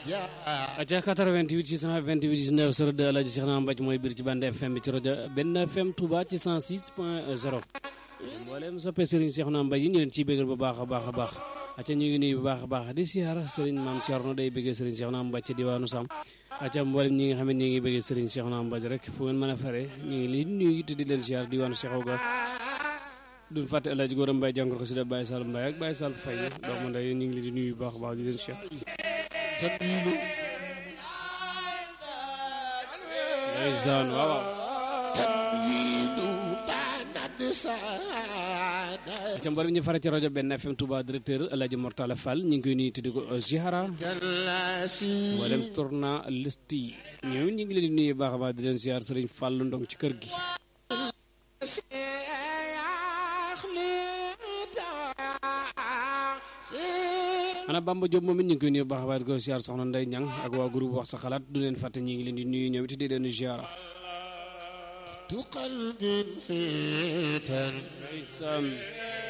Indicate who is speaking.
Speaker 1: aca 88 628 19 02 Alaaji Cheikh Naam Mbaj mooy biir ci bande FM bi ci rajo benn FM Touba ci 106 point 0 mboolem soppe Serigne Cheikh Naam Mbaj yi ñu leen ciy bégal bu baax a baax a baax aca ñu ngi nuyu bu baax a baax di siyaar Serigne Maam Thierno day béggee Serigne Cheikh Naam Mbaj ci diwaanu Sam aca mboolem ñi nga xam ne ñi ngi béggee Serigne Cheikh Naam Mbaj rek fu ngeen mën a fare ñu ngi leen nuyu te di leen siyaar diwaanu Cheikh Oga duñ fàtte El Hadj Gora Mbaye jàngal ko si da Baye Sall Mbaye ak Baye Sall Faye doomu ndey ñu ngi leen di nuyu bu baax a baax di leen siyaar ndeysaan waaw waaw ca mboolem ñu fare ci rajo benn FM Touba directeur El Hadj Mortala Fall ñu ngi koy nuyu tuddi ko Zihara mboolem tournaliste yi ñoom ñu ngi leen di nuyu baax a baax di leen siyaar Sëriñ Fall Ndong ci kër gi ana Bamba Diop moom it ñu ngi koy nuyu baax a baax di ko siyaar soxna Ndey Ñang ak waa groupe wax sa xalaat du leen fàtte ñu ngi leen di nuyu ñoom it di leen ziara
Speaker 2: قلب فتن
Speaker 1: ndeysaan